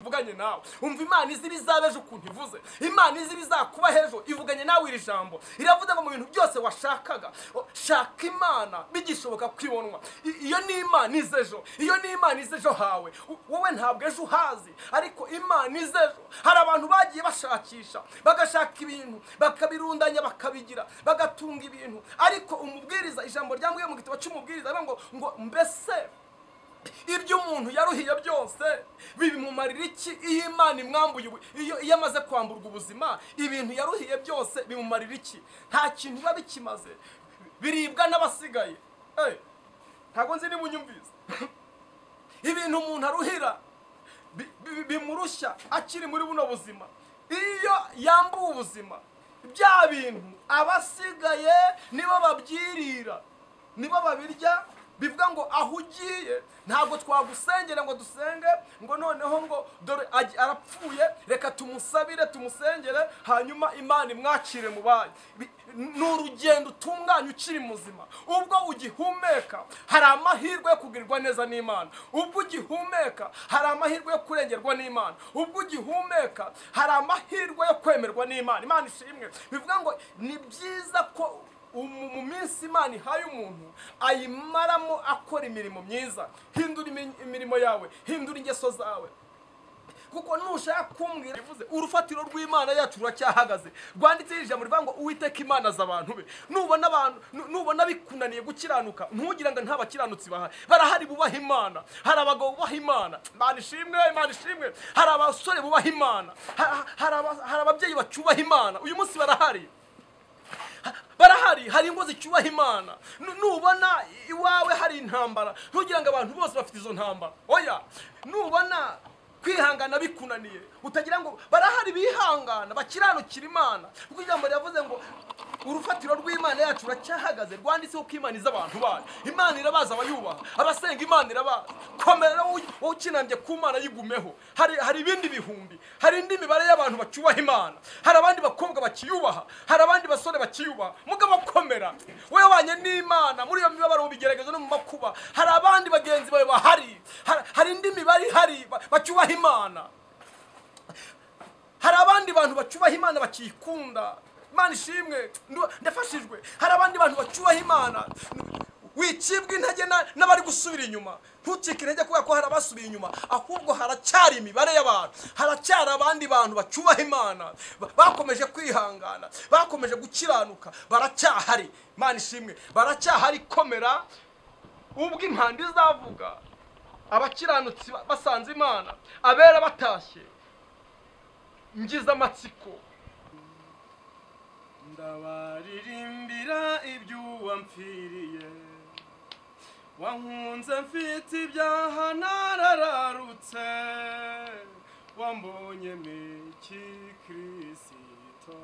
ivuganye nawe umva imana izi ibizaba ejo ukuntu ivuze imana izi ibizakuba ejo ivuganye nawe iri jambo iravuze ngo mu bintu byose washakaga o, shaka imana bigishoboka ko ibonwa I- iyo ni imana ize ejo iyo ni imana ize ejo hawe U- wowe ntabwo ejo uhazi ariko imana ize ejo hari abantu bagiye bashakisha bagashaka ibintu bakabirundanya bakabigira bagatunga ibintu ariko umubwiriza ijambo ryambwiye mu gitabo cy'umubwiriza rivuga ngo ngo mbese ibyo umuntu yaruhiye byose bimumarira iki iyo imana imwambuye ubu- iyo iyo amaze kwamburwa ubuzima ibintu yaruhiye byose bimumarira iki nta kintu biba bikimaze biribwa n'abasigaye Eh, ntabwo nzi niba unyumvise ibintu umuntu aruhira bi- bi- bimurushya akiri muri buno buzima iyo yambuwe ubuzima bya bintu abasigaye nibo babyirira nibo babirya bivuga ngo aho ugiye ntabwo twagusengera ngo dusenge ngo noneho ngo dore agi- arapfuye reka tumusabire tumusengere hanyuma imana imwakire mu bayo Bi- ni urugendo utunganya ukiri muzima ubwo ugihumeka hari amahirwe yo kugirirwa neza n'imana ubwo ugihumeka hari amahirwe yo kurengerwa n'imana ubwo ugihumeka hari amahirwe yo kwemerwa n'imana imana ishimwe bivuga ngo ni byiza ko umu- mu minsi imana ihaye umuntu ayimaramo akora imirimo myiza hindura imi- imirimo yawe hindura ingeso zawe kuko nushaka kumbwira bivuze urufatiro rw'imana yacu ruracyahagaze rwanditseho ijambo rivuga ngo uwiteka imana azi abantu be nubona abantu nu- nubona bikunaniye gukiranuka ntugire ngo nta bakiranutsi bahari barahari bubaha imana hari abagabo bubaha imana imana ishimwe imana ishimwe hari abasore bubaha imana ha- hari aba- hari ababyeyi bacyubaha imana uyu munsi barahari barahari hari ingo zicyubaha imana Nu- nubona iwawe hari intambara ntugira ngo abantu bose bafite izo ntambara oya nubona kwihangana bikunaniye utagira ngo barahari bihangana bakiranukira imana kuko ijambo riravuze ngo urufatiro rw'imana yacu ruracyahagaze rwanditseho ko imana izi abantu bayo imana irabazi abayubaha abasenga imana irabazi komera wowe wowe ukinambye ku mana yigumeho hari hari ibindi bihumbi hari indi mibare y'abantu bacyubaha imana hari abandi bakobwa bakiyubaha hari abandi basore bakiyubaha mugabo komera wowe wanye n'imana muri iyo mibabaro mu bigeragezo no mu makuba hari abandi bagenzi bawe bahari hari- hari indi mibare ihari ba- bacyubaha imana hari abandi bantu bacyubaha imana bakikunda imana ishimwe ndu- ndafashijwe hari abandi bantu bacyubaha imana wicibwa intege na- n'abari gusubira inyuma ntucike intege kubera ko hari abasubiye inyuma ahubwo haracyari imibare y'abantu haracyari abandi bantu bacyubaha imana ba- bakomeje kwihangana bakomeje gukiranuka baracyahari imana ishimwe baracyahari komera ubwo impanda izavuga abakiranutsi ba- basanze imana abera batashye ngize amatsiko ndabaririmbira iby'uwampfiriye wankunze mfite ibyaha narararutse wambonye meki kirisito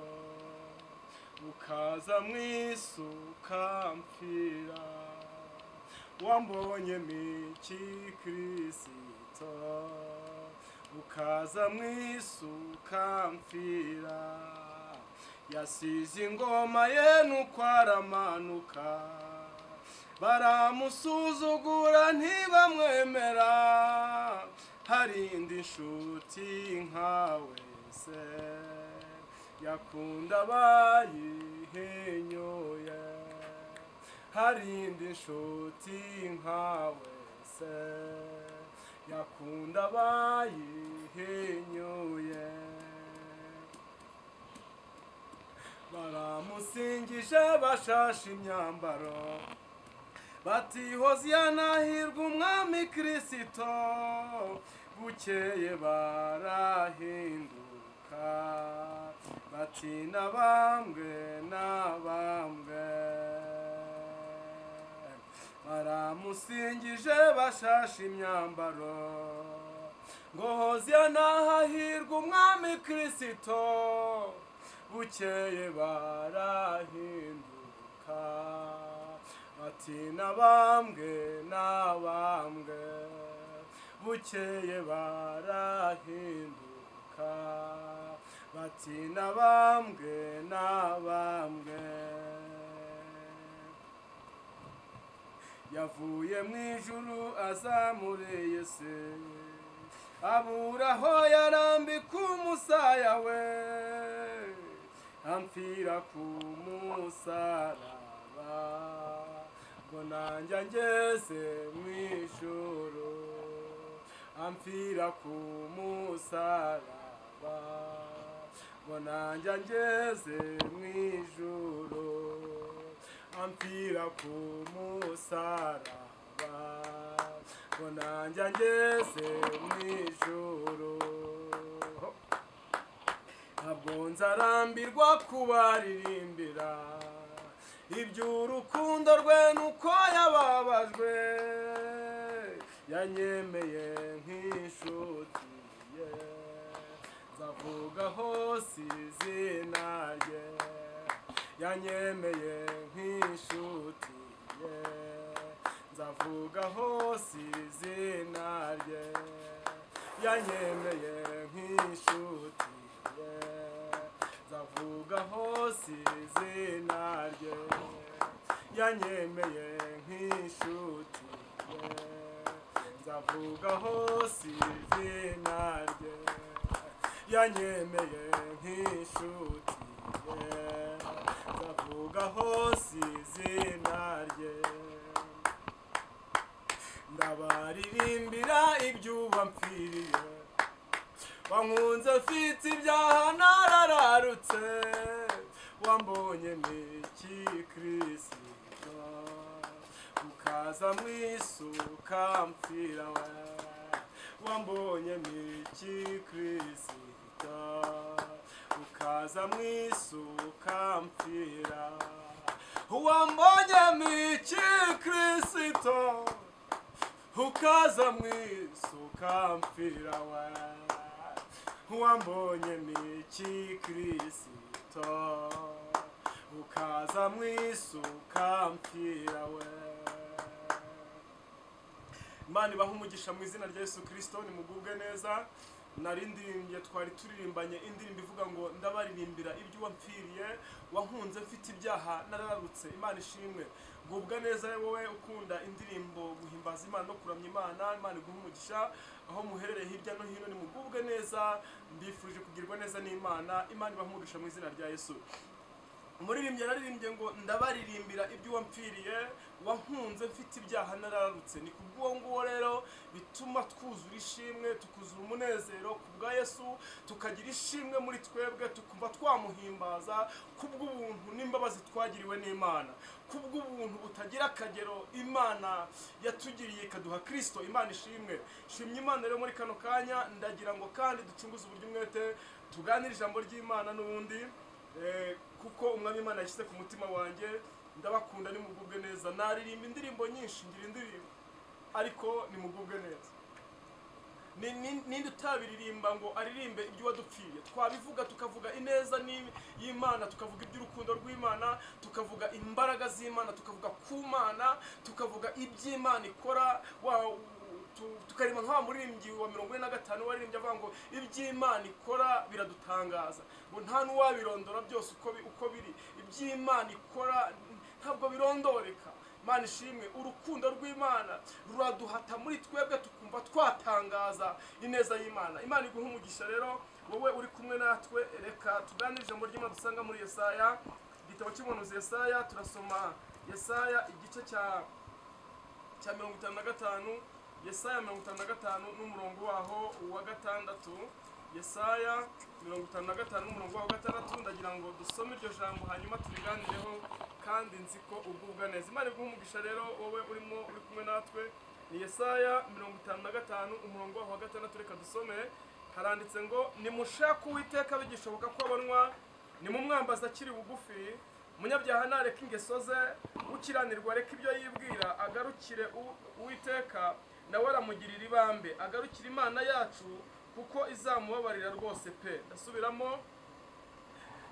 ukaza mu isi ukampfira wambonye meki kirisito ukaza mu isi ukampfira yasize ingoma ye nuko aramanuka baramusuzugura ntibamwemera hari indi nshuti nkawe se yakunda abayihenyoye hari indi nshuti nkawe se yakunda abayihenyoye baramusingije bashashe imyambaro bati hoziyanahirwa umwami kirisito bukeye barahinduka bati na bambwe na bambwe baramusingije bashashe imyambaro ngo hoziyanahahirwa umwami kirisito bukeye barahinduka bati nabambwe nabambwe bukeye barahinduka bati nabambwe nabambwe yavuye mu ijuru aza muri isi abura aho yarambika umusaya we ampfira ku musaraba ngo nanjye ngeze mu ijoro ampfira ku musaraba ngo nanjye ngeze mu ijoro ampfira ku musaraba ngo nanjye ngeze mu ijoro ntabwo nzarambirwa kubaririmbira iby'urukundo rwe nuko yababajwe yanyemeye nk'inshuti ye nzavuga hose izina rye yanyemeye nk'inshuti ye nzavuga hose izina rye yanyemeye nk'inshuti ye nzavuga hose izina rye yanyemeye nk'inshuti ye nzavuga hose izina rye yanyemeye nk'inshuti ye nzavuga hose izina rye ndabaririmbira ibyuba mpfiriye wankunze mfite ibyaha narararutse wambonye miki kirisito ukaza mu isu ukampfira we wambonye miki kirisito ukaza mu isu ukampfira wambonye miki kirisito ukaza mu isi ukampfira we wambonye miki kirisito ukaza mu isi ukampfira we imana ibaha umugisha mu izina rya yesu kirisito nimugubwe neza narindirimbye twari turirimbanye indirimbo ivuga ngo ndabaririmbira ibyo wampfiriye wankunze mfite ibyaha narararutse imana ishimwe gubwa neza wowe ukunda indirimbo guhimbaza imana no kuramya imana imana iguha umugisha aho muherereye hirya no hino nimugubwe neza mbifurije kugirwa neza n'imana imana ibaha umugisha mu izina rya yesu umuririmbyi yararirimbye ngo ndabaririmbira ibyo wampfiriye wankunze mfite ibyaha nararutse ni kubw'uwo nguwo rero bituma twuzura ishimwe tukuzura umunezero ku bwa yesu tukagira ishimwe muri twebwe tukumva twamuhimbaza kubw'ubuntu n'imbabazi twagiriwe n'imana kubw'ubuntu butagira akagero imana yatugiriye ikaduha kirisito imana ishimwe shimye imana rero muri kano kanya ndagira ngo kandi ducunguze uburyo umwete tuganire ijambo ry'imana n'ubundi Eh, kuko umwami imana yashyize ku mutima wanjye ndabakunda nimugubwe neza naririmba indirimbo nyinshi ngira indirimbo ariko nimugubwe neza Ni- ni- ninde utabiririmba ngo aririmbe ibyo wadupfiriye twabivuga tukavuga ineza ni- y'imana tukavuga iby'urukundo rw'imana tukavuga imbaraga z'imana tukavuga ku mana tukavuga iby'imana ikora wa- tu- tukarima nka wa muririmbyi wa mirongo ine na gatanu waririmbye avuga ngo iby'imana ikora biradutangaza ngo nta n'uwabirondora byose uko bi- uko biri iby'imana ikora ntabwo birondoreka mana ishimwe urukundo rw'imana ruraduhata muri twebwe tukumva twatangaza ineza y'imana imana iguha umugisha rero wowe uri kumwe natwe reka tuganire ijambo ry'imana dusanga muri yesaya igitabo cy'umuhanuzi yesaya turasoma yesaya igice cya cya mirongo itanu na gatanu yesaya mirongo itanu na gatanu n'umurongo waho uwa gatandatu yesaya mirongo itanu na gatanu n'umurongo waho wa gatandatu ndagira ngo dusome iryo jambo hanyuma turiganireho kandi nzi ko ugubwa neza imana iguha umugisha rero wowe urimo uri kumwe natwe ni yesaya mirongo itanu na gatanu umurongo waho wa gatandatu reka dusome haranditse ngo nimushake uwiteka bigishoboka ko abonwa nimumwambaza akiri bugufi umunyabyaha nareka ingeso ze ukiranirwa areka ibyo yibwira agarukire u- uwiteka nawe aramugirira ibambe agarukire imana yacu kuko izamubabarira rwose pe ndasubiramo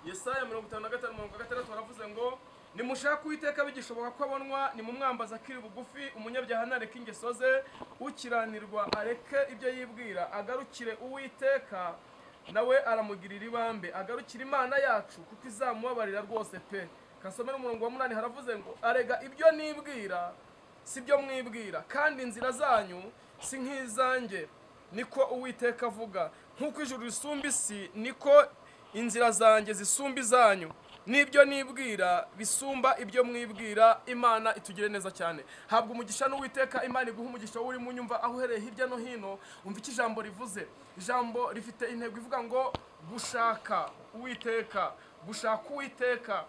yesaya mirongo itanu na gatanu mirongo gatandatu baravuze ngo nimushake uwiteka bigishoboka ko abonwa nimumwambaza akiri bugufi umunyabyaha nareke ingeso ze ukiranirwa areke ibyo yibwira agarukire uwiteka nawe aramugirira ibambe agarukire imana yacu kuko izamubabarira rwose pe kasomera umurongo wa munani haravuze ngo arega ibyo nibwira si byo mwibwira kandi inzira zanyu si nk'izanjye niko uwiteka avuga nk'uko ijuru risumba isi niko inzira zanjye zisumba izanyu n'ibyo nibwira bisumba ibyo mwibwira imana itugire neza cyane habwa umugisha n'uwiteka imana iguha umugisha wowe urimo unyumva aho uhereye hirya no hino umva icyo ijambo rivuze ijambo rifite intego ivuga ngo gushaka uwiteka gushaka uwiteka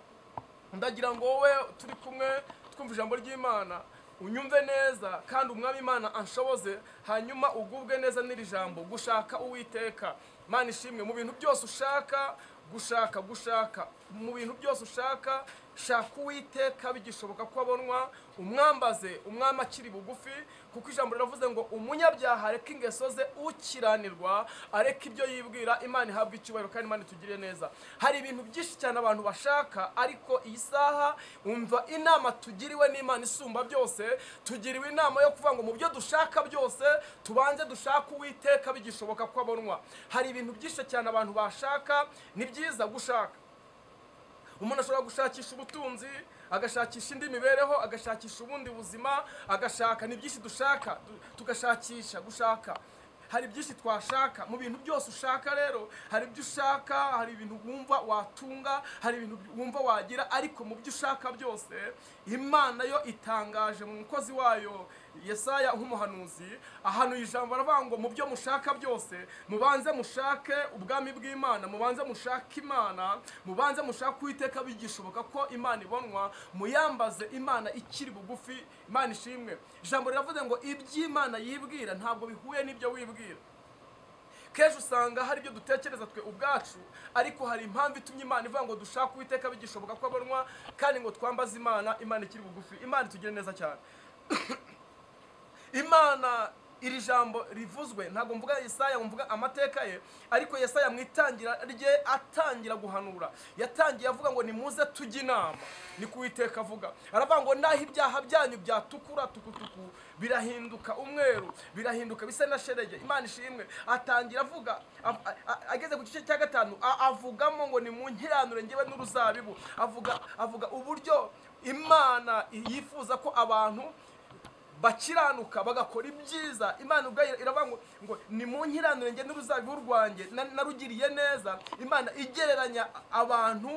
ndagira ngo wowe turi kumwe twumva ijambo ry'imana unyumve neza kandi umwami imana anshoboze hanyuma ugubwe neza n'iri jambo gushaka uwiteka mana ishimwe mu bintu byose ushaka gushaka gushaka mu bintu byose ushaka shaka uwiteka bigishoboka ko abonwa umwambaze umwami akiri bugufi kuko ijambo riravuze ngo umunyabyaha areke ingeso ze ukiranirwa areke ibyo yibwira imana ihabwa icyubahiro kandi imana itugire neza hari ibintu byinshi cyane abantu bashaka ariko iyi saha umva inama tugiriwe n'imana isumba byose tugiriwe inama yo kuvuga ngo mu byo dushaka byose tubanze dushake uwiteka bigishoboka ko abonwa hari ibintu byinshi cyane abantu bashaka ni byiza gushaka umuntu ashobora gushakisha ubutunzi agashakisha indi mibereho agashakisha ubundi buzima agashaka ni byinshi dushaka tu- tugashakisha gushaka hari byinshi twashaka mu bintu byose ushaka rero hari ibyo ushaka hari ibintu wumva watunga hari ibintu wumva wagira ariko mu byo ushaka byose imana yo itangaje mu mukozi wayo yesaya nk'umuhanuzi ahantu ijambo aravuga ngo mu byo mushaka byose mubanze mushake ubwami bw'imana mubanze mushake imana mubanze mushake uwiteka bigishoboka ko imana ibonwa muyambaze imana ikiri bugufi imana ishimwe ijambo riravuze ngo iby'imana yibwira ntabwo bihuye n'ibyo wibwira kenshi usanga hari ibyo dutekereza twe ubwacu ariko hari impamvu itumye imana ivuga ngo dushake uwiteka bigishoboka ko abonwa kandi ngo twambaze imana imana ikiri bugufi imana itugire neza cyane imana iri jambo rivuzwe ntabwo mvuga yesaya ngo mvuga amateka ye ariko yesaya mu itangira rye atangira guhanura yatangiye avuga ngo nimuze tujye inama ni ku Uwiteka avuga aravuga ngo naho ibyaha byanyu byatukura tukutuku birahinduka umweru birahinduka bisa na sherege imana ishimwe atangira avuga av- a- a- ageze ku gice cya gatanu a- avugamo ngo nimunkiranure ngewe n'uruzabibu avuga avuga uburyo imana yifuza ko abantu bakiranuka bagakora ibyiza imana ubwayo iravuga ngo ngo nimunkiranure njye n'uruzabibu rwanjye na- narugiriye neza imana igereranya abantu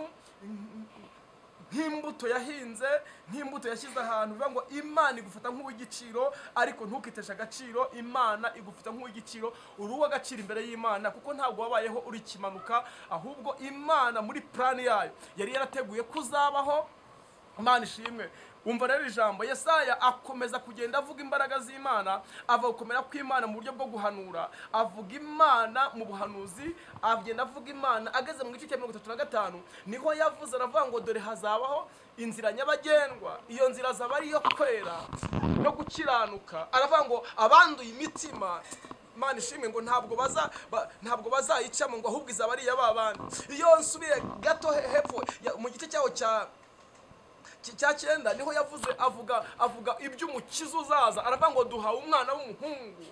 nk'imbuto yahinze nk'imbuto yashyize ahantu bivuga ngo imana igufata nk'uw'igiciro ariko ntukiteshe agaciro imana igufata nk'uw'igiciro uri uw'agaciro imbere y'imana kuko ntabwo wabayeho uri ikimanuka ahubwo imana muri plani yayo yari yarateguye ko uzabaho imana ishimwe umva rero ijambo yesaya akomeza kugenda avuga imbaraga z'imana ava gukomera kw'imana mu buryo bwo guhanura avuga imana mu buhanuzi agenda avuga imana ageze mu gice cya mirongo itatu na gatanu niho yavuze aravuga ngo dore hazabaho inzira nyabagendwa iyo nzira azaba ari iyo kwera no gukiranuka aravuga ngo abanduye imitima imana ishimwe ngo ntabwo baza ba- ntabwo bazayicamo ngo ahubwo izaba ari iy'ababandi iyo nsubiye gato he- hepfo ya- mu gice cyaho cya cya cyenda niho yavuze avuga avuga iby'umukiza uzaza aravuga ngo duhawe umwana w'umuhungu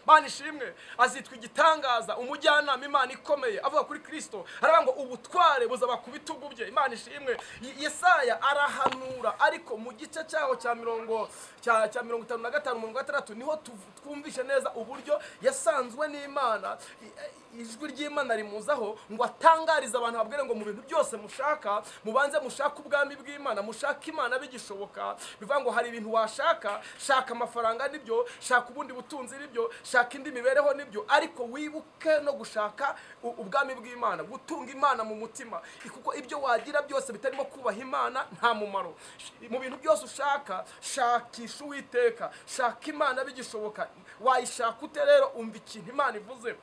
imana ishimwe azitwa igitangaza umujyanama imana ikomeye avuga kuri kirisito aravuga ngo ubutware buzaba ku bitugu bye imana ishimwe Ye- yesaya arahanura ariko mu gice cyaho cya mirongo cya cya mirongo itanu na gatanu mirongo gatandatu niho tuv- twumvishe neza uburyo yasanzwe n'imana I- i- ijwi ry'imana rimuzaho ngo atangarize abantu babwire ngo mu bintu byose mushaka mubanze mushake ubwami bw'imana mushake imana bigishoboka bivuga ngo hari ibintu washaka shaka amafaranga nibyo shaka ubundi butunzi nibyo shaka indi mibereho nibyo ariko wibuke no gushaka u- ubwami bw'imana gutunga imana mu mutima I- kuko ibyo wagira byose bitarimo kubaha imana nta mumaro Sh- mu bintu byose ushaka shakisha uwiteka shaka imana bigishoboka wayishaka ute rero umva ikintu imana ivuze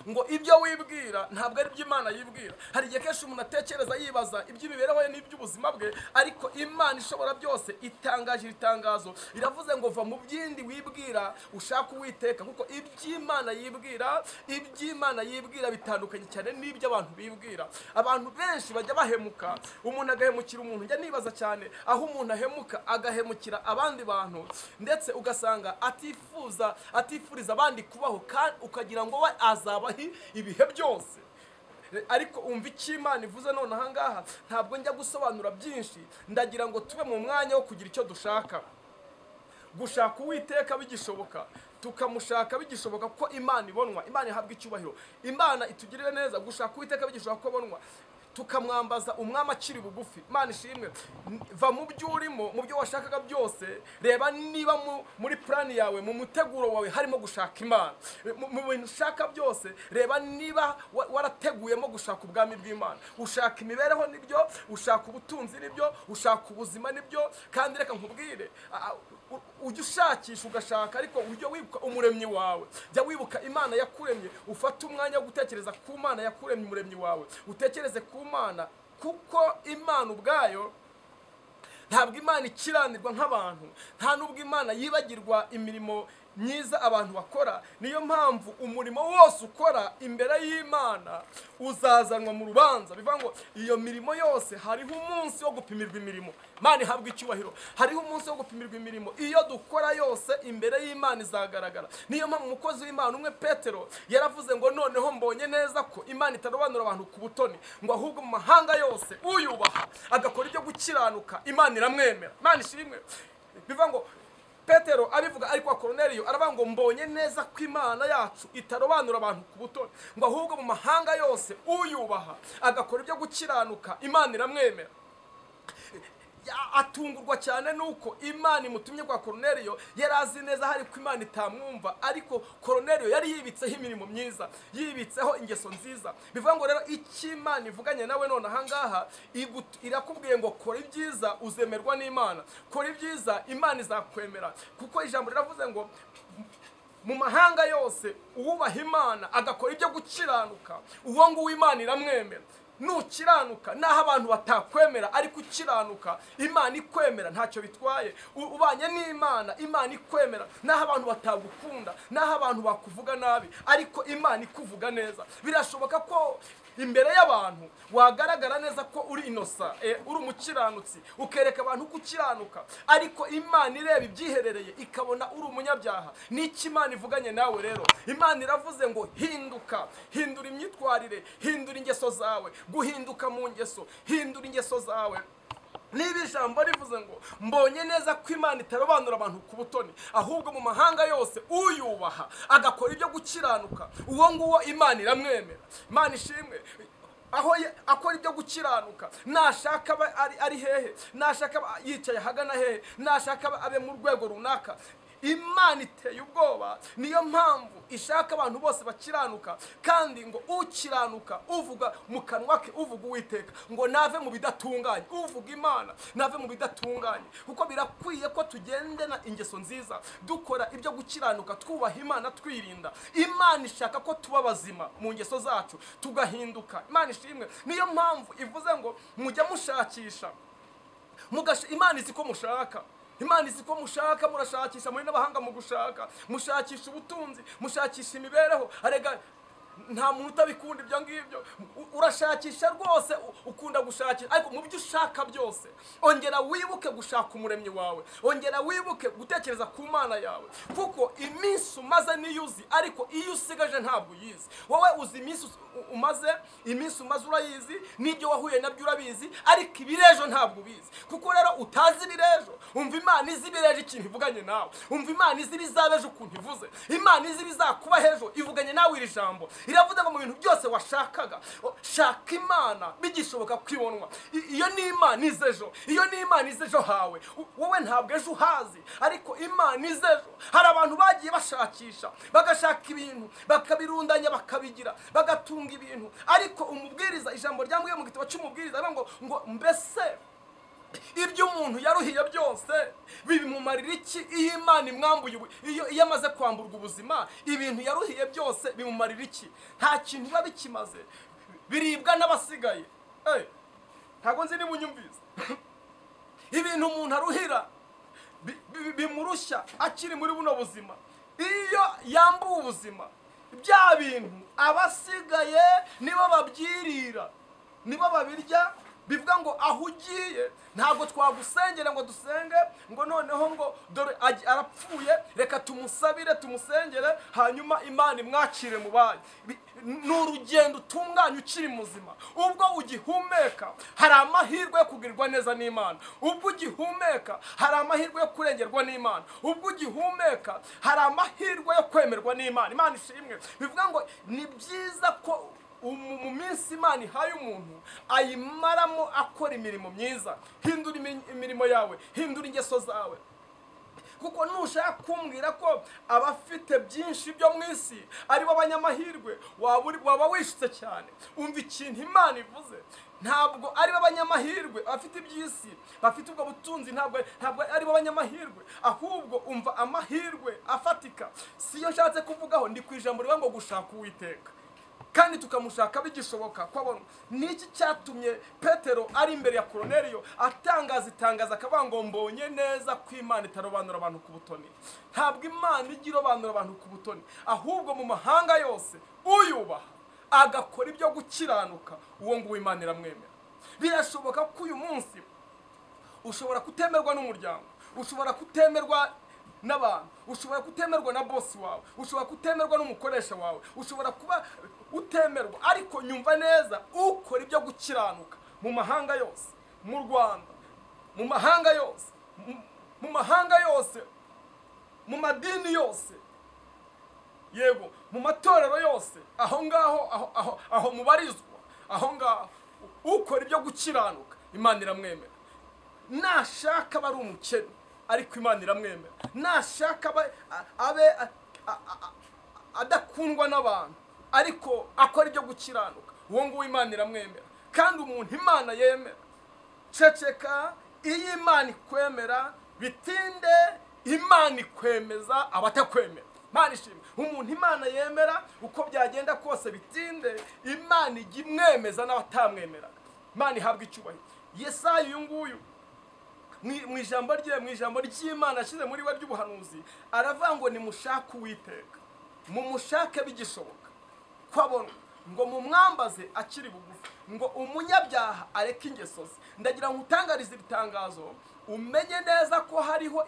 ngo ibyo wibwira ntabwo ari byo imana yibwira hari igihe kenshi umuntu atekereza yibaza iby'imibereho ye n'iby'ubuzima bwe ariko imana ishobora byose itangaje iri tangazo iravuze ngo va mu byindi wibwira ushaka uwiteka kuko iby'imana yibwira iby'imana yibwira bitandukanye cyane n'ibyo abantu bibwira abantu benshi bajya bahemuka umuntu agahemukira umuntu njya nibaza cyane aho umuntu ahemuka agahemukira abandi bantu ndetse ugasanga atifuza atifuriza abandi kubaho kandi ukagira ngo we azabaho ibihe byose ariko umva icyo imana ivuze none aha ngaha ntabwo njya gusobanura byinshi ndagira ngo tube mu mwanya wo kugira icyo dushaka gushaka uwiteka bigishoboka tukamushaka bigishoboka ko imana ibonwa imana ihabwa icyubahiro imana itugirire neza gushaka uwiteka bigishoboka ko abonwa tukamwambaza umwami akiri bugufi imana ishimwe N- va mu byo urimo mu byo washakaga byose reba niba mu- muri purani yawe mu muteguro wawe harimo gushaka imana Mu- mu bintu ushaka byose reba niba wa- warateguyemo gushaka ubwami bw'imana ushaka imibereho nibyo ushaka ubutunzi nibyo ushaka ubuzima nibyo kandi reka nkubwire a- a- u- ujya ushakisha ugashaka ariko ujya wibuka umuremyi wawe jya wibuka imana yakuremye ufate umwanya wo gutekereza ku mana yakuremye umuremyi wawe utekereze ku mana kuko imana ubwayo ntabwo imana ikiranirwa nk'abantu nta n'ubwo imana yibagirwa imirimo myiza abantu bakora niyo mpamvu umurimo wose ukora imbere y'imana uzazanwa mu rubanza bivuga ngo iyo mirimo yose hariho umunsi wo gupimirwa imirimo imana ihabwa icyubahiro hariho umunsi wo gupimirwa imirimo iyo dukora yose imbere y'imana izagaragara niyo mpamvu umukozi w'imana umwe petero yaravuze ngo noneho mbonye neza ko imana itarobanura abantu ku butoni ngo ahubwo mu mahanga yose uyubaha agakora ibyo gukiranuka imana iramwemera imana ishimwe bivuga ngo petero abivuga ariko koroneliyo aravuga ngo mbonye neza ko imana yacu itarobanura abantu ku butoni ngo ahubwo mu mahanga yose uyubaha agakora ibyo gukiranuka imana iramwemera Ya- atungurwa cyane nuko imana imutumye kwa koroneliyo yari azi neza hari ko imana itamwumva ariko koroneliyo yari yibitseho imirimo myiza yibitseho ingeso nziza bivuga ngo rero icyo imana ivuganye nawe none ahangaha igut- irakubwiye ngo kora ibyiza uzemerwa n'imana kora ibyiza imana izakwemera kuko ijambo riravuze ngo mu mahanga yose uwubaha imana agakora ibyo gukiranuka uwo nguwo imana iramwemera nukiranuka naho abantu batakwemera ariko ukiranuka imana ikwemera ntacyo bitwaye U- ubanye n'imana imana ikwemera naho abantu batagukunda naho abantu bakuvuga nabi ariko imana ikuvuga neza birashoboka ko imbere y'abantu wagaragara neza ko uri inosa eh, uri umukiranutsi ukereka abantu ko ukiranuka ariko imana ireba ibyiherereye ikabona uri umunyabyaha n'icyo imana ivuganye nawe rero imana iravuze ngo hinduka hindura imyitwarire hindura ingeso zawe guhinduka mu ngeso hindura ingeso zawe niba ijambo rivuze ngo mbonye neza ko imana itarobanura abantu ku butoni ahubwo mu mahanga yose uyubaha agakora ibyo gukiranuka uwo nguwo imana iramwemera imana ishimwe aho ya- akora ibyo gukiranuka nashaka abe ari, ari hehe nashaka abe yicaye ahagana hehe nashaka abe- abe mu rwego runaka imana iteye ubwoba niyo mpamvu ishaka abantu bose bakiranuka kandi ngo ukiranuka uvuga mu kanwa ke uvuga uwiteka ngo nave mu bidatunganye uvuga imana nave mu bidatunganye kuko birakwiye ko tugendana ingeso nziza dukora ibyo gukiranuka twubaha imana twirinda imana ishaka ko tuba bazima mu ngeso zacu tugahinduka imana ishimwe niyo mpamvu ivuze ngo mujya mushakisha mugasha imana izi ko mushaka imana izi ko mushaka murashakisha muri n'abahanga mu gushaka mushakisha ubutunzi mushakisha imibereho arega nta muntu utabikunda ibyo ngibyo U- urashakisha rwose u- ukunda gushakisha ariko mu byo ushaka byose ongera wibuke gushaka umuremyi wawe ongera wibuke gutekereza ku mana yawe kuko iminsi umaze niyo uzi ariko iyo usigaje ntabwo uyizi wowe uzi iminsi us- u- umaze iminsi umaze urayizi n'ibyo wahuye nabyo urabizi ariko ibirejo ntabwo ubizi kuko rero utazi ibirejo umva imana izi ibirejo ikintu ivuganye nawe umva imana izi ibizabejo ukuntu ivuze imana izi ibizakuba hejo ivuganye nawe iri jambo iravuze ngo mu bintu byose washakaga o, shaka imana bigishoboka ko ibonwa I- iyo ni imana iza ejo iyo ni imana iza ejo hawe U- wowe ntabwo ejo uhazi ariko imana iza ejo hari abantu bagiye bashakisha bagashaka ibintu bakabirundanya bakabigira bagatunga ibintu ariko umubwiriza ijambo ryambwiye mu gitabo cy'umubwiriza avuga ngo ngo mbese ibyo umuntu yaruhiye byose bimumarira iki iyo imana imwambuye ubu- iyo iyo amaze kwamburwa ubuzima ibintu yaruhiye byose bimumarira iki nta kintu biba bikimaze biribwa n'abasigaye Eh, ntabwo nzi niba unyumvise ibintu umuntu aruhira bi- bi- bimurushya akiri muri buno buzima iyo yambuwe ubuzima bya bintu abasigaye nibo babyirira nibo babirya bivuga ngo aho ugiye ntabwo twagusengera ngo dusenge ngo noneho ngo dore agi- arapfuye reka tumusabire tumusengere hanyuma imana imwakire mu bayo Bi- ni urugendo utunganya ukiri muzima ubwo ugihumeka hari amahirwe yo kugirirwa neza n'imana ubwo ugihumeka hari amahirwe yo kurengerwa n'imana ubwo ugihumeka hari amahirwe yo kwemerwa n'imana imana ishimwe bivuga ngo ni byiza ko umu- mu minsi imana ihaye umuntu ayimaramo akora imirimo myiza hindura imi- imirimo yawe hindura ingeso zawe kuko nushaka kumbwira ko abafite byinshi byo mu isi aribo banyamahirwe waba uri- waba wishutse cyane umva ikintu imana ivuze ntabwo aribo banyamahirwe abafite iby'isi bafite ubwo butunzi ntabwo ntabwo aribo banyamahirwe ahubwo umva amahirwe afatika siyo nshatse kuvugaho ndi ku ijambo rivuga ngo gushaka uwiteka kandi tukamushaka bigishoboka kwabona niki cyatumye petero ari imbere ya koroneriyo atangaza itangaza akavuga ngo mbonye neza ko imana itarobanura abantu ku butoni ntabwo imana ijya irobanura abantu ku butoni ahubwo mu mahanga yose uyubaha agakora ibyo gukiranuka uwo nguwo imana iramwemera birashoboka ko uyu munsi ushobora kutemerwa n'umuryango ushobora kutemerwa n'abantu ushobora kutemerwa na bosi wawe ushobora kutemerwa n'umukoresha wawe ushobora kuba utemerwa ariko nyumva neza ukora ibyo gukiranuka mu mahanga yose mu rwanda mu mahanga yose mu- mu mahanga yose mu madini yose yego mu matorero yose aho ngaho aho aho aho mubarizwa aho ngaho ukora ibyo gukiranuka imana iramwemera nashaka aba ari umukene ariko imana iramwemera nashaka abe abe- a- a- a- adakundwa n'abantu ariko akora ibyo gukiranuka uwo nguwo imana iramwemera kandi umuntu imana yemera ceceka iyo imana ikwemera bitinde imana ikwemeza abatakwemera imana ishimwe umuntu imana yemera uko byagenda kose bitinde imana ijya imwemeza n'abatamwemeraga imana ihabwa icyubahiro yesayi uyu nguyu mu- mu ijambo rye mu ijambo ry'imana ashyize muri we ry'ubuhanuzi aravuga ngo nimushake uwiteka mumushake bigishoboka ko abona ngo mumwambaze akiri bugufi ngo umunyabyaha areke ingeso ze ndagira ngo utangarize ibitangazo umenye neza ko hariho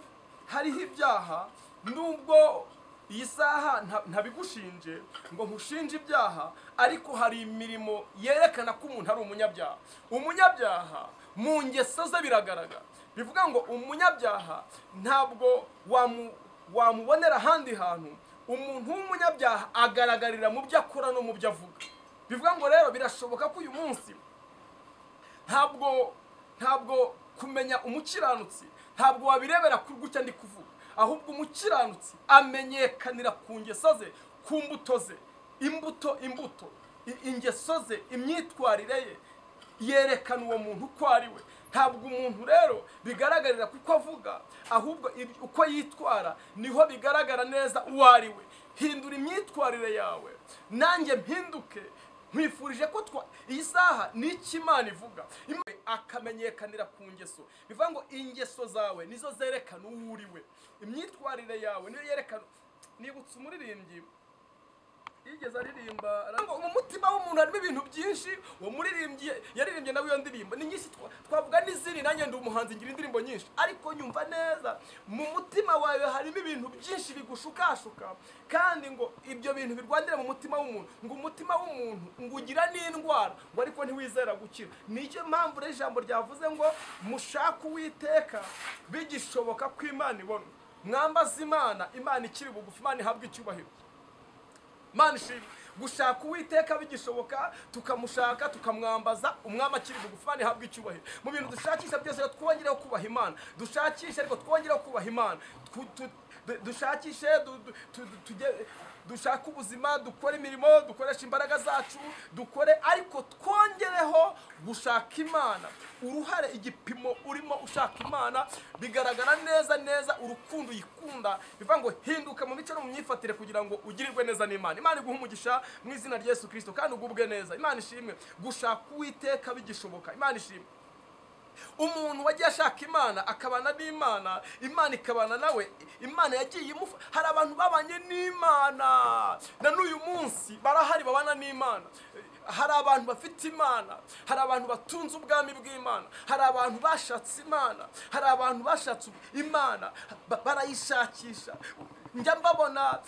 hariho ibyaha nubwo iyi saha nta- ntabigushinje ngo nkushinje ibyaha ariko hari imirimo yerekana ko umuntu ari umunyabyaha umunyabyaha mu ngeso ze biragaragara bivuga ngo umunyabyaha ntabwo wamu- wamubonera ahandi hantu umuntu w'umunyabyaha agaragarira mu byo akora no mu byo avuga bivuga ngo rero birashoboka ko uyu munsi ntabwo ntabwo kumenya umukiranutsi ntabwo wabirebera ku gutya ndi kuvuga ahubwo umukiranutsi amenyekanira ku ngeso ze ku mbuto ze imbuto imbuto i- ingeso ze imyitwarire ye yerekana uwo muntu uko ari we ntabwo umuntu rero bigaragarira kuko avuga ahubwo ibi- uko yitwara niho bigaragara neza uwo ari we hindura imyitwarire yawe nanjye mpinduke nkwifurije ko twa iyi saha ni iki imana ivuga Imana akamenyekanira ku ngeso bivuga ngo ingeso zawe nizo zerekana uwo uri we imyitwarire yawe niyo yerekana nibutse umuririmbyi yigeze aririmba arambwira ngo mu mutima w'umuntu harimo ibintu byinshi uwo muririmbyi yaririmbye nawe iyo ndirimbo ni nyinshi twa- twavuga n'izindi nanjye ndi umuhanzi ngira indirimbo nyinshi ariko nyumva neza mu mutima wawe harimo ibintu byinshi bigushukashuka kandi ngo ibyo bintu birwanire mu mutima w'umuntu ngo umutima w'umuntu ngo ugira n'indwara ngo ariko ntiwizera gukira nicyo mpamvu rero ijambo ryavuze ngo mushake uwiteka bigishoboka ko imana ibona mwambaze imana imana ikiri bugufi imana ihabwa icyubahiro mana ishimwe gushaka uwiteka bigishoboka tukamushaka tukamwambaza umwami akiri bugufi imana ihabwa icyubahiro mu bintu dushakisha byose rero twongereho kubaha imana dushakishe ariko twongereho kubaha imana Twu- tu- du- dushakishe du- du- tu- du- tujye- dushake ubuzima dukore imirimo dukoreshe imbaraga zacu dukore ariko twongereho gushaka imana uruhare igipimo urimo ushaka imana bigaragara neza neza urukundo uyikunda bivuga ngo hinduka mu mico no mu myifatire kugira ngo ugirirwe neza n'imana imana iguha umugisha mu izina rya yesu kirisito kandi ugubwe neza imana ishimwe gushaka uwiteka bigishoboka imana ishimwe umuntu wagiye ashaka imana akabana n'imana imana ikabana nawe imana yagiye imufa hari abantu babanye n'imana na n'uyu munsi barahari babana n'imana hari abantu bafite imana hari abantu batunze ubwami bw'imana hari abantu bashatse imana hari abantu bashatse imana ba- barayishakisha njya mbabona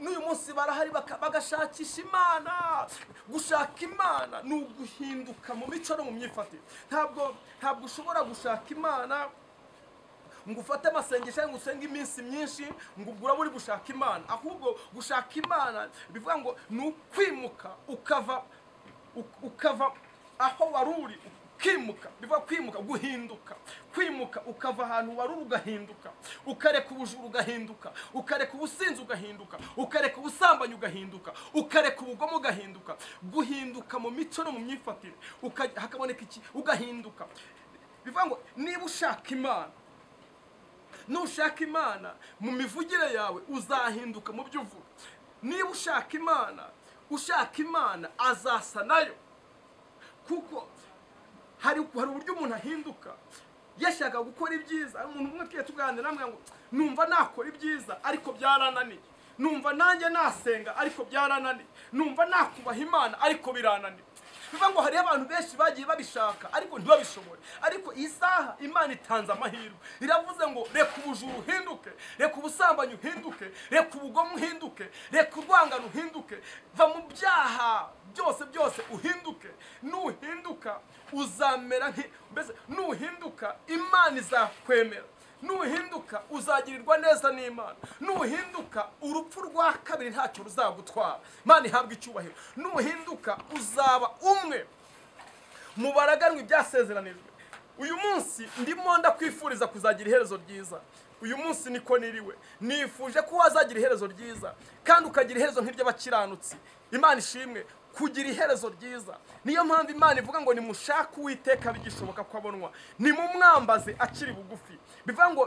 n'uyu munsi barahari baka- bagashakisha imana gushaka imana ni uguhinduka mu mico no mu myifatire ntabwo ntabwo ushobora gushaka imana ngo ufate amasengesho ngo usenge iminsi myinshi ngo ubwo uraba uri gushaka imana ahubwo gushaka imana bivuga ngo ni ukwimuka ukava uk- ukava aho wari uri ukimuka bivuga kwimuka guhinduka kwimuka ukava ahantu wari uri ugahinduka ukareka ubujura ugahinduka ukareka ubusinzi ugahinduka ukareka ubusambanyi ugahinduka ukareka ubugome ugahinduka guhinduka mu mico no mu myifatire uka- hakaboneka iki ugahinduka bivuga ngo niba ushaka imana nushaka imana mu mivugire yawe uzahinduka mu byo uvuga niba ushaka imana ushaka imana azasa nayo kuko hari hari uburyo umuntu ahinduka yashakaga gukora ibyiza hari umuntu umwe twiye tuganira namwe ngo numva nakora ibyiza ariko byarananiye numva nanjye nasenga ariko byarananiye numva nakubaha imana ariko birananiye bivuga ngo hariho abantu benshi bagiye babishaka ariko ntibabishobore ariko iyi saha imana itanze amahirwe iravuze ngo reka ubujura uhinduke reka ubusambanyi uhinduke reka ubugome uhinduke reka urwangano uhinduke va mu byaha byose byose uhinduke nuhinduka uzamera nki- mbese nuhinduka imana izakwemera nuhinduka uzagirirwa neza n'imana nuhinduka urupfu rwa kabiri ntacyo ruzagutwara imana ihabwa icyubahiro nuhinduka uzaba umwe mu baraganwa ibyasezeranijwe uyu munsi ndimo ndakwifuriza kuzagira iherezo ryiza uyu munsi niko niriwe nifuje ko wazagira iherezo ryiza kandi ukagira iherezo nk'iry'abakiranutsi imana ishimwe kugira iherezo ryiza niyo mpamvu imana ivuga ngo nimushake uwiteka bigishoboka ko abonwa nimumwambaze akiri bugufi bivuga ngo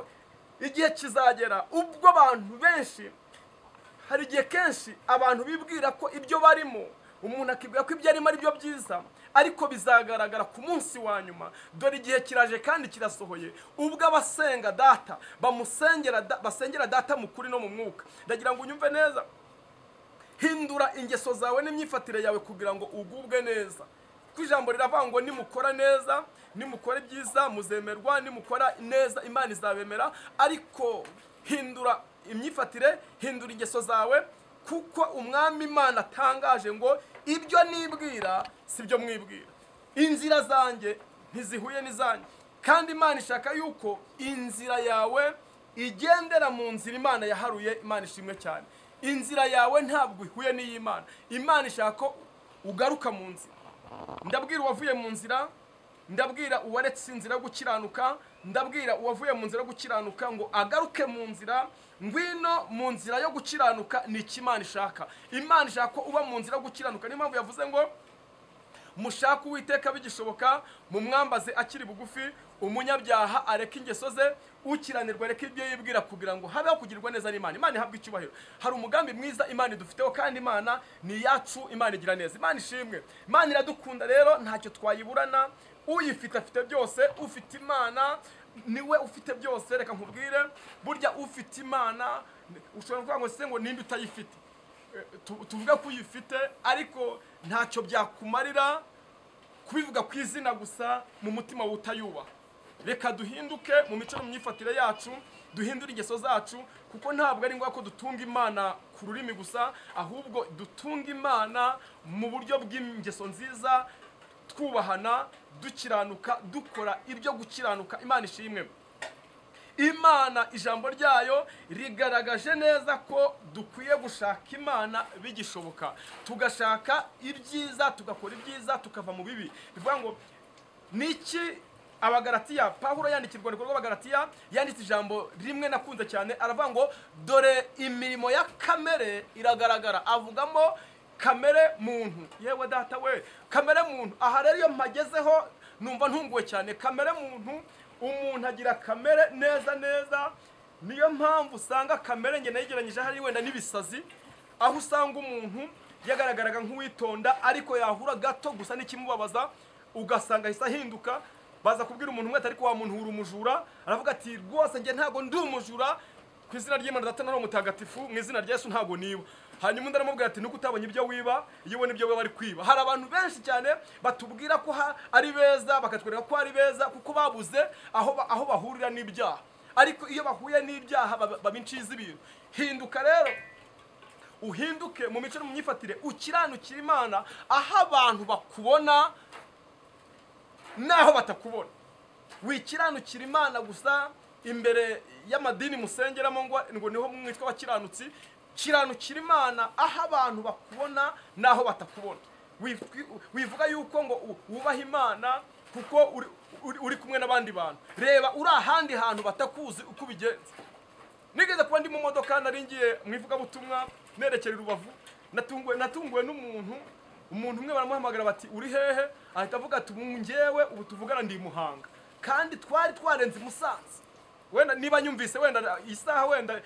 igihe kizagera ubwo abantu benshi hari igihe kenshi abantu bibwira ko ibyo barimo umuntu akibwira ko ibyo arimo ari byo byiza ariko bizagaragara ku munsi wa nyuma dore igihe kiraje kandi kirasohoye ubwo abasenga data bamusengera da- basengera data mu kuri no mu mwuka ndagira ngo unyumve neza hindura ingeso zawe n'imyifatire yawe kugira ngo ugubwe neza kuko ijambo riravuga ngo nimukora neza nimukora ibyiza muzemerwa nimukora neza imana izabemera ariko hindura imyifatire hindura ingeso zawe kuko umwami imana atangaje ngo ibyo nibwira si byo mwibwira inzira zanjye ntizihuye n'izanjye kandi imana ishaka yuko inzira yawe igendera mu nzira imana yaharuye imana ishimwe cyane inzira yawe ntabwo ihuye n'iy'imana imana ishaka ko ugaruka mu nzira ndabwira uwavuye mu nzira ndabwira uwaretse inzira yo gukiranuka ndabwira uwavuye mu nzira yo gukiranuka ngo agaruke mu nzira ngwino mu nzira yo gukiranuka ni iki imana ishaka imana ishaka ko uba mu nzira yo gukiranuka niyo mpamvu yavuze ngo mushake uwiteka bigishoboka mumwambaze akiri bugufi umunyabyaha areke ingeso ze ukiranirwa areke ibyo yibwira kugira ngo habeho kugirwa neza n'imana imana ihabwa icyubahiro hari umugambi mwiza imana idufiteho kandi imana ni iyacu imana igira neza imana ishimwe imana iradukunda rero ntacyo twayiburana uyifite afite byose ufite imana niwe ufite byose reka nkubwire burya ufite imana ushobora kuvuga ngo se ngo ninde utayifite tu- tuvuga ko uyifite ariko ntacyo byakumarira kubivuga ku izina gusa mu mutima wutayubaha reka duhinduke mu mico no mu myifatire yacu duhindure ingeso zacu kuko ntabwo ari ngombwa ko dutunga imana ku rurimi gusa ahubwo dutunga imana mu buryo bw'ingeso nziza twubahana dukiranuka dukora ibyo gukiranuka imana ishimwe imana ijambo ryayo rigaragaje neza ko dukwiye gushaka imana bigishoboka tugashaka ibyiza tugakora ibyiza tukava mu bibi bivuga ngo niki abagaratiya pawulo yandikira urwandiko rw'abagaratiya yanditse ijambo rimwe nakunze cyane aravuga ngo dore imirimo ya kamere iragaragara avugamo kamere muntu yewe data we kamere muntu aha rero iyo mpagezeho numva ntunguwe cyane kamere muntu umuntu agira kamere neza neza niyo mpamvu usanga kamere njye nayigeranyije hari wenda n'ibisazi aho usanga umuntu yagaragaraga nk'uwitonda ariko yahura gato gusa n'ikimubabaza ugasanga ahise ahinduka baza kubwira umuntu umwe ati ariko wa muntu uri umujura aravuga ati rwose njye ntabwo ndi umujura ku izina ry'imana data nari umutagatifu mu izina rya yesu ntabwo niba hanyuma undi aramubwira ati nuko utabonye ibyo wiba iyo ubona ibyo wiba bari kwiba hari abantu benshi cyane batubwira ko ha- ari beza bakatwereka ko ari beza kuko babuze aho ba- aho bahurira n'ibyaha ariko iyo bahuye n'ibyaha baba baba inshyi ibintu hinduka rero uhinduke mu mico no mu myifatire ukiranukire imana aho abantu bakubona n'aho batakubona wikiranukira imana gusa imbere y'amadini musengeramo ngo ngo niho mwitwa abakiranutsi kiranukira imana aho abantu bakubona n'aho batakubona Wif- wivuga yuko ngo u- wubaha imana kuko uri, uri, uri kumwe n'abandi bantu reba uri ahandi hantu batakuzi uko ubigenza nigeze kuba ndi mu modoka nari ngiye mu ivugabutumwa nerekera i rubavu natunguwe natunguwe n'umuntu umuntu umwe baramuhamagara bati uri hehe ahita avuga ati ubu ngewe ubu tuvugana ndi i muhanga kandi twari twarenze i musanze wenda niba nyumvise wenda isaha wenda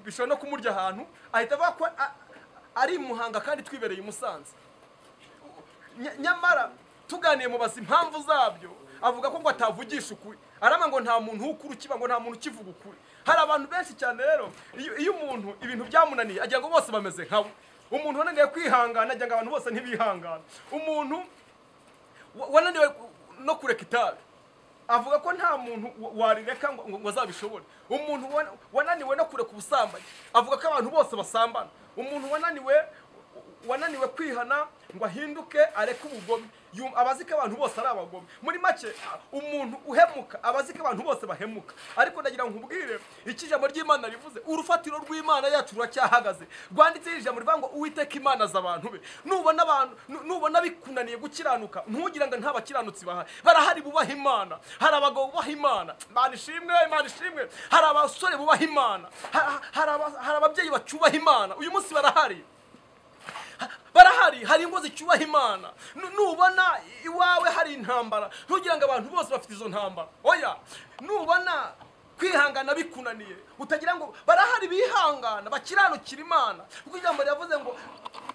bishobora no kumurya ahantu ahita avuga ko a- ari i muhanga kandi twibereye i musanze Nya- nyamara tuganiye mubaza impamvu zabyo avuga ko ngo atavugisha ukuri arama ngo nta muntu ukuri ukiba ngo nta muntu ukivuga ukuri hari abantu benshi cyane rero iyo iyo umuntu ibintu byamunaniye agira ngo bose bameze nkawe umuntu wananiwe kwihangana agira ngo abantu bose ntibihangane umuntu wa- wananiwe ku- no kureka itabi avuga ko nta muntu wa- warireka ngo ngo- ngo azabishobore umuntu wan- wananiwe no kureka ubusambanyi avuga ko abantu bose basambana umuntu wananiwe wananiwe kwihana ngo ahinduke areke ubugome yum- aba azi ko abantu bose ari abagome muri make umuntu uhemuka aba azi ko abantu bose bahemuka ariko ndagira ngo nkubwire icyo ijambo ry'imana rivuze urufatiro rw'imana yacu ruracyahagaze rwanditseho ijambo rivuga ngo uwiteka imana aza abantu be nubona abantu nu- nubona bikunaniye gukiranuka ntugire ngo nta bakiranutsi bahari barahari bubaha imana hari abagabo bubaha imana imana ishimwe imana ishimwe hari abasore bubaha imana ha- hari aba- hari ababyeyi bacubaha imana uyu munsi barahari barahari hari ingo zicyubaha imana Nu- nubona iwawe hari intambara ntugira ngo abantu bose bafite izo ntambara oya nubona kwihangana bikunaniye utagira ngo barahari bihangana bakiranukira imana kuko ijambo riravuze ngo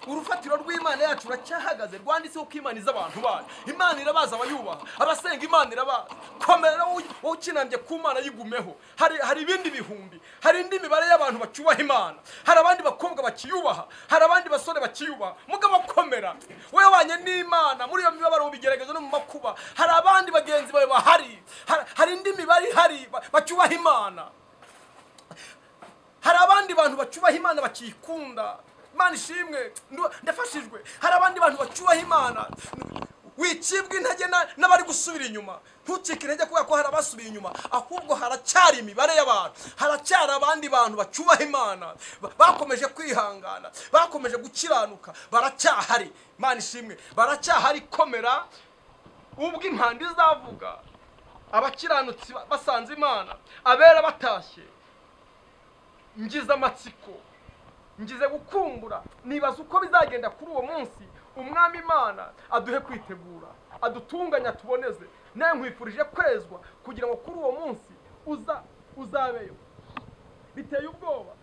urufatiro rw'imana yacu ruracyahagaze rwanditseho ko imana iza abantu bayo imana irabaza abayubaha abasenga imana irabaza komera wowe wowe ukinambye ku mana yigumeho hari hari ibindi bihumbi hari indi mibare y'abantu bacyubaha imana hari abandi bakobwa bakiyubaha hari abandi basore bakiyubaha mugabo komera wowe wabanye n'imana muri iyo mibabaro mu bigeragezo no mu makuba hari abandi bagenzi bawe bahari hari- hari indi mibare ihari ba- bacyubaha imana hari abandi bantu bacyubaha imana bakikunda imana ishimwe ndu- ndafashijwe hari abandi bantu bacyubaha imana wicibwa intege na- n'abari gusubira inyuma ntucike intege kubera ko hari abasubiye inyuma ahubwo haracyari imibare y'abantu haracyari abandi bantu bacyubaha imana ba- bakomeje kwihangana bakomeje gukiranuka baracyahari imana ishimwe baracyahari komera ubwo impanda izavuga abakiranutsi ba- basanze imana abera batashye ngize amatsiko ngize gukumbura nibaza uko bizagenda kuri uwo munsi umwami imana aduhe kwitegura adutunganya tuboneze nawe nkwifurije kwezwa kugira ngo kuri uwo munsi uza uzabeyo biteye ubwoba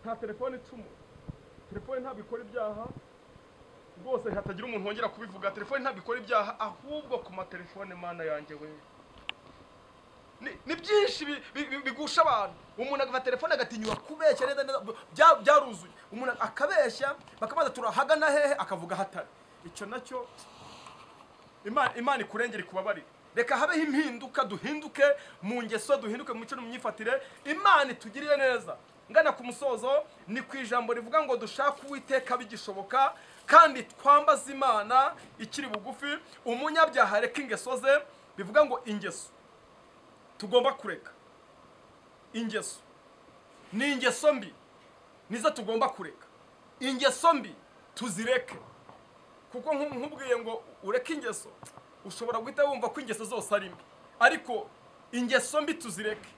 nta telefone icumura telefone ntabwo ikora ibyaha rwose hatagira umuntu wongera kubivuga telefone ntabwo ikora ibyaha ahubwo ku matelefone mana yanjye wewe ni- ni byinshi bi- bi- bi- bigusha abantu umuntu agafata telefone agatinyuka kubeshya neza neza bya- byaruzuye umuntu akabeshya bakabaza turahagana hehe akavuga hatari icyo nacyo Ima- imana ikurengere ikubabarire reka habeho impinduka duhinduke mu ngeso duhinduke mu mico no mu myifatire imana itugirire neza ngana ku musozo ni ku ijambo rivuga ngo dushake uwiteka bigishoboka kandi twambaze imana ikiri bugufi umunyabyaha areka ingeso ze bivuga ngo ingeso tugomba kureka ingeso ni ingeso mbi nizo tugomba kureka ingeso mbi tuzireke kuko nku- nkubwiye ngo ureke ingeso ushobora guhita wumva ko ingeso zose ari mbi ariko ingeso mbi tuzireke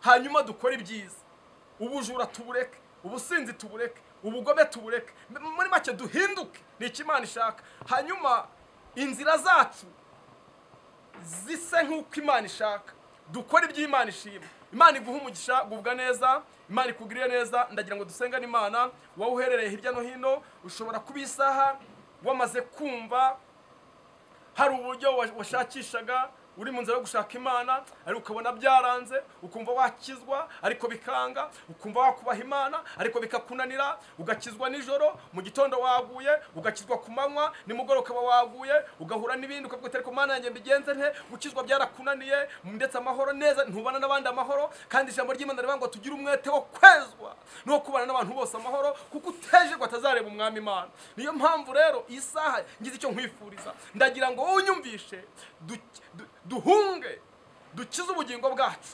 hanyuma dukore ibyiza ubujura tubureke ubusinzi tubureke ubugome tubureke M- muri make duhinduke ni icyo imana ishaka hanyuma inzira zacu zise nk'uko imana ishaka dukora ibyo imana ishima imana iguha umugisha gubwa neza imana ikugirire neza ndagira ngo dusengane imana wowe uherereye hirya no hino ushobora kuba isaha wamaze kumva hari uburyo wa- washakishaga uri mu nzira yo gushaka imana ariko ukabona byaranze ukumva wakizwa ariko bikanga ukumva wakubaha imana ariko bikakunanira ugakizwa nijoro mu gitondo waguye ugakizwa ku manywa nimugoroba ukaba waguye ugahura n'ibindi ukavuga uti ariko mana yanjye mbigenze nte gukizwa byarakunaniye ndetse amahoro neza ntubana n'abandi amahoro kandi ijambo ry'imana rivuga ngo tugire umwete wo kwezwa no kubana n'abantu bose amahoro kuko utejerwa atazareba umwami imana niyo mpamvu rero iyi saha ngize icyo nkwifuriza ndagira ngo wowe unyumvishe du- du- duhunge dukize ubugingo bwacu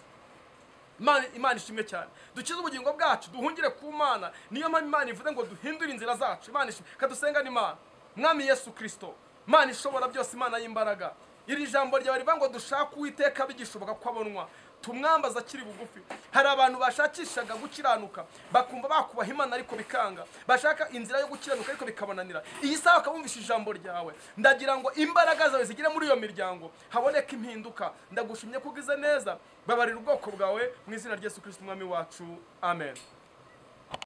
Imana- imana ishimwe cyane dukize ubugingo bwacu duhungire ku mana niyo mpamvu imana ivuze ngo duhindure inzira zacu imana ishimwe kadusengane imana mwami yesu kirisito imana ishobora byose imana y'imbaraga iri jambo ryawe rivuga ngo dushake uwiteka bigishoboka ko abonwa tumwambaza akiri bugufi hari abantu bashakishaga gukiranuka bakumva bakubaha imana ariko bikanga bashaka inzira yo gukiranuka ariko bikabananira iyi saha bakabumvisha ijambo ryawe ndagira ngo imbaraga zawe zigere muri iyo miryango haboneka impinduka ndagushimye ko ugize neza babarira ubwoko bwawe mu izina rya yesu kirisito umwami wacu amen